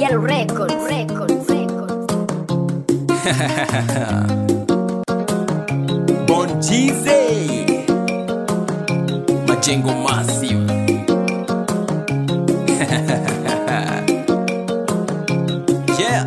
BL Record, Record, Record. Bonchize Majengo Massive Yeah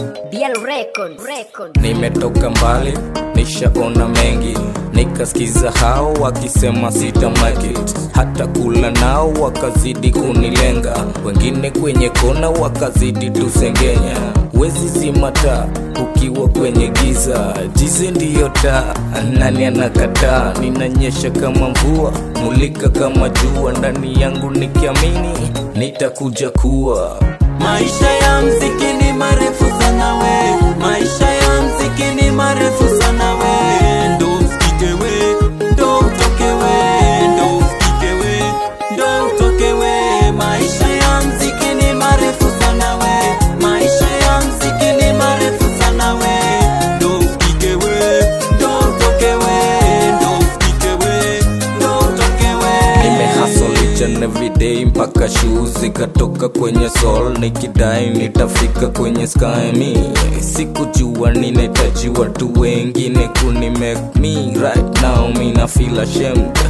BL Record, Record. Nimetoka mbali, nishaona mengi, nikasikiza hao wakisema sita make it. Hata kula nao wakazidi kunilenga, wengine kwenye kona wakazidi tusengenya. Wezi zima taa ukiwa kwenye giza, jize ndiyo taa, nani anakataa? Ninanyesha kama mvua, mulika kama jua, ndani yangu nikiamini nitakuja kuwa Maisha ya mziki ni marefu sana we Maisha ya mziki ni marefu sana we Ndo usikike we Ndo utoke we Ndo usikike we Ndo utoke we Maisha ya mziki ni marefu sana we Maisha ya mziki ni marefu sana we Ndo usikike we Ndo utoke we Ndo usikike we Ndo utoke we nimehasol each and every day mpaka shoes zikatoka kwenye soul nikidai nitafika kwenye sky me sikujua ninahitaji watu wengine kuni make me right now mina feel ashamed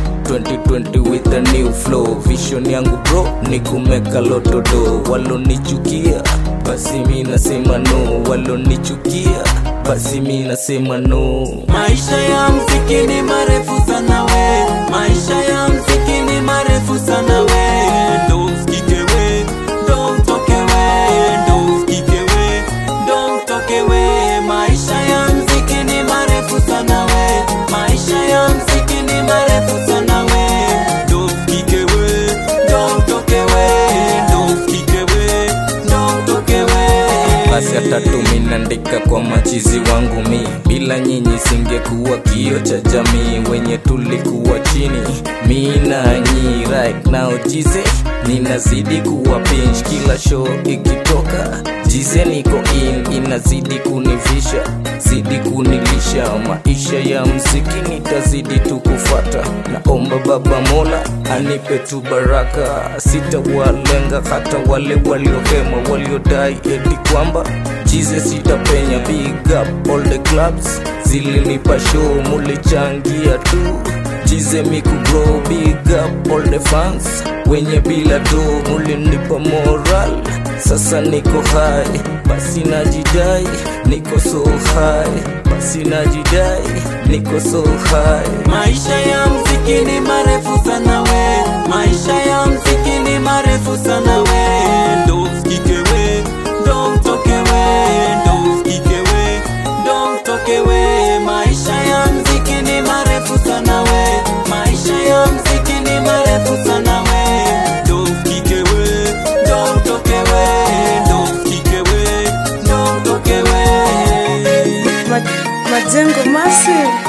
2020 with a new flow vision yangu bro ni kumeka lotodo walonichukia basi mi nasema no walonichukia basi mi nasema no Maisha ya mziki ni marefu sana we Maisha ya mziki ni marefu sana we Ndo usikike we Ndo utoke we Ndo usikike we Ndo utoke we Maisha ya mziki ni marefu sana we Maisha ya mziki ni marefu sana we Ndo usikike we Ndo utoke we Ndo usikike we Ndo utoke we basi hata tuminaandika kwa machizi wangu mi bila nyinyi singekuwa kio cha jamii wenye tulikuwa chini mi nanyi right now jize ninazidi kuwa pinch kila show ikitoka jize niko in inazidi kunivisha zidi kunilisha maisha ya mziki nitazidi tu kufata naomba baba mola anipe tu baraka sitawalenga hata wale waliokema waliodai eti kwamba jize sitapenya big up all the clubs zilinipa show mulichangia tu jize mikugro big up all the fans wenye bila do mulinipa moral sasa niko high basi najidai niko so high basi najidai niko so high Maisha ya mziki ni marefu sana we Maisha ya mziki ni marefu sana we Ndo usikike we Ndo utoke we Ndo usikike we Ndo utoke we Maisha ya mziki ni marefu sana we Maisha ya mziki ni marefu sana we Ndo usikike we Ndo utoke we Ndo usikike we Ndo utoke we Ma- Majengo Massive.